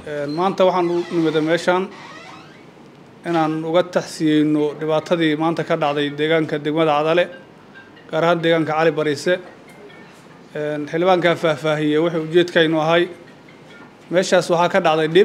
maanta waxaan u nimida meeshaan inaan uga taxsiyeyno dhibaatadii maanta ka dhacday deegaanka degmada cadale gaar ahaan deegaanka cali bariise xildhibaankaa faahfaahiyey wuxuu ujeedkaynu ahay meeshaas waxaa ka dhacday dhib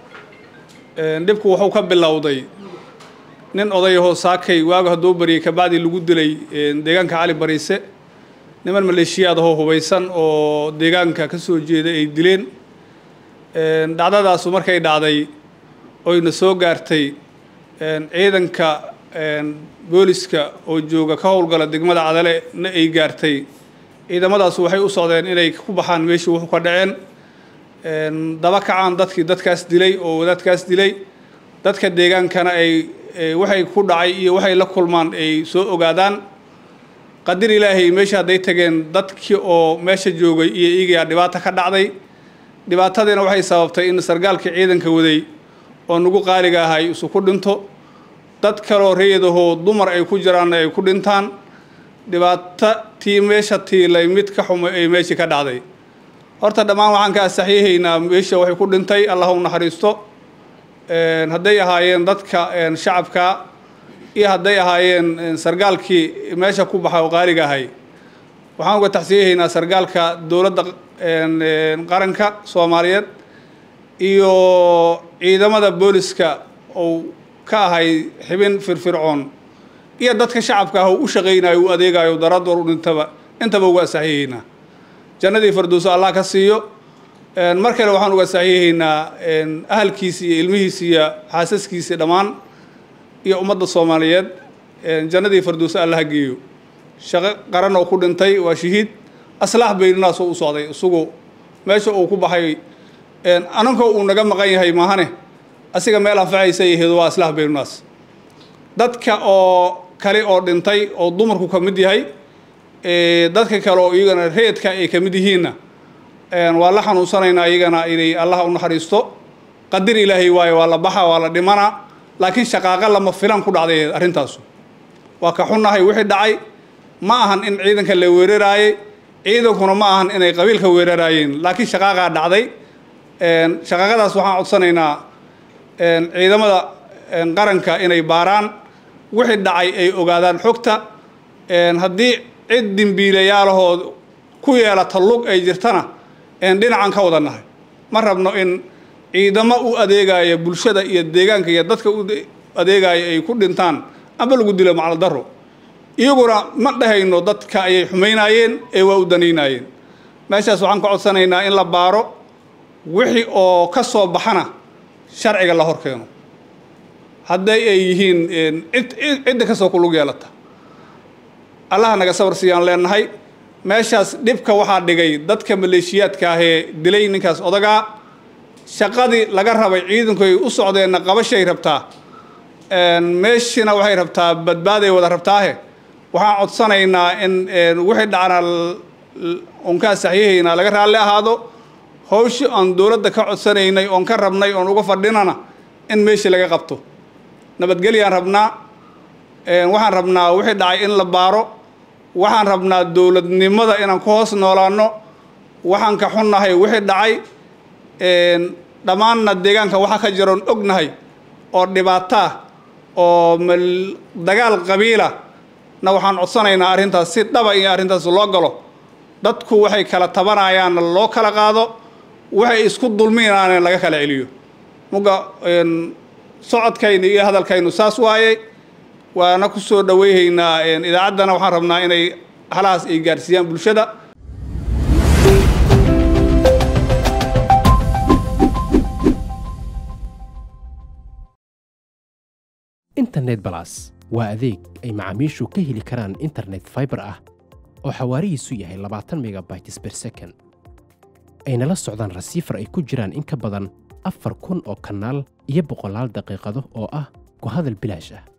dhibku wuxuu ka bilowday nin odayahoo saakay waagu hadduu bariyey kabacdii lagu dilay deegaanka cali bariise niman maleeshiyaad ahoo hubaysan oo deegaanka ka soo jeeda ay dileen dhacdadaasu markay dhacday oyna soo gaartay ciidanka booliska oo jooga ka howlgala degmada cadale na ay gaartay ciidamadaas waxay u socdeen inay ku baxaan meeshii wuxuu ka dhaceen daba kacaan dadkii dadkaas dilay oo wadaadkaas dilay dadka deegaankana ay waxay ku dhacay iyo waxay la kulmaan ay soo ogaadaan qadir ilaahay meesha hadday tageen dadkii oo meesha joogay iyo iigayaa dhibaata ka dhacday dhibaatadiina waxay sababtay in sargaalkii ciidanka waday oo nagu qaaliga ahay isu ku dhinto dad kaloo rayadahoo dumar ay ku jiraanna ay ku dhintaan dhibaato tii meesha tiilay mid ka xumay ay meeshii ka dhacday horta dhammaan waxaan ka asaxyahaynaa meesha waxay ku dhintay allah u naxariisto hadday ahaayeen dadka shacabka iyo hadday ahaayeen sargaalkii meesha ku baxay oo qaaliga ahay waxaan uga taxsiyahaynaa sargaalka dowladda qaranka soomaaliyeed iyo ciidamada booliska ou ka ahay xibin firfircoon iyo dadka shacabka ah oo u shaqaynayo u adeegayo daradoor u dhintaba intaba uga asaxiyahaynaa jannadii farduuso allah ka siiyo mar kale waxaan uga saxiyahaynaa ahalkiisi iyo ilmihiisi iyo xaasaskiisi dhammaan iyo ummadda soomaaliyeed jannadii farduuso allah ha geeyo shaqo qaran oo ku dhintay waa shahiid aslaax bayninaasoo u socday isagu meesha uu ku baxay anankoo uu naga maqan yahay maahane asiga meel anfacaysa yaheedo waa aslaax bayninaas dadka oo kale oo dhintay oo dumarku ka mid yahay dadka kale oo iyagana reedka ay ka mid yihiinna waa la xanuunsanaynaa iyagana inay allah u naxariisto qadir ilaahay waayo waa la baxa waa la dhimana laakiin shaqaaqa lama filan ku dhacday arrintaasu waa ka xunnahay wixii dhacay ma ahan in ciidanka la weeraraayey ciidankuna ma ahan inay qabiilka weeraraayeen laakiin shaqaaqaa dhacday shaqaaqadaas waxaan codsanaynaa ciidamada qaranka inay baaraan wixii dhacay ay ogaadaan xogta haddii cid dimbiilayaalahoo ku yeelata lug ay jirtana dhinacan ka wada nahay ma rabno in ciidamo u adeegaya bulshada iyo deegaanka iyo dadka u adeegaya ay ku dhintaan amba lagu dilo macal daro iyaguna ma dhahayno dadka ayay xumaynaayeen ee waa u danaynaayeen meeshaas waxaan ka codsanaynaa in la baaro wixii oo ka soo baxana sharciga la hor keeno hadday ay yihiin cidda kasoo kulug yeelata allaha naga sabar siiyaan leenahay meeshaas dhibka waxaa dhigay dadka maleeshiyaadka ahee dilay ninkaas odagaa shaqadii laga rabay ciidanku ay u socdeenna qabashay rabtaa meeshina waxay rabtaa badbaaday wada rabtaahe waxaan codsanaynaa in wixii dhacna unkaa saxiihaynaa laga raalli ahaado hawshi aan dowladda ka codsanaynay oon ka rabnay oon uga fadhinana in meeshii laga qabto nabadgelyaan rabnaa waxaan rabnaa wixii dhacay in la baaro waxaan rabnaa dowladnimada inaan ku hoos noolaano waxaan ka xunnahay wixii dhacay dhammaanna deegaanka waxaa ka jiroon ognahay oo dhibaataa oo dagaal qabiila na waxaan codsanaynaa arrintaas si dhaba in arrintaas loo galo dadku waxay kala tabanayaanna loo kala qaado waxay isku dulminaana laga kala celiyo muga socodkaynu iyo hadalkaynu saas waaye waana ku soo dhaweyhaynaa idaacaddana waxaan rabnaa inay halahaas ay gaarsiiyaan bulshada internet balas waa adeeg ay macaamiishu ka heli karaan internet faibar ah oo xawaarihiisu yahay labaatan megabytes ber second ayna la socdaan rasiifar ay ku jiraan in ka badan afar kun oo kanaal iyo boqolaal daqiiqado oo ah ku hadal bilaash ah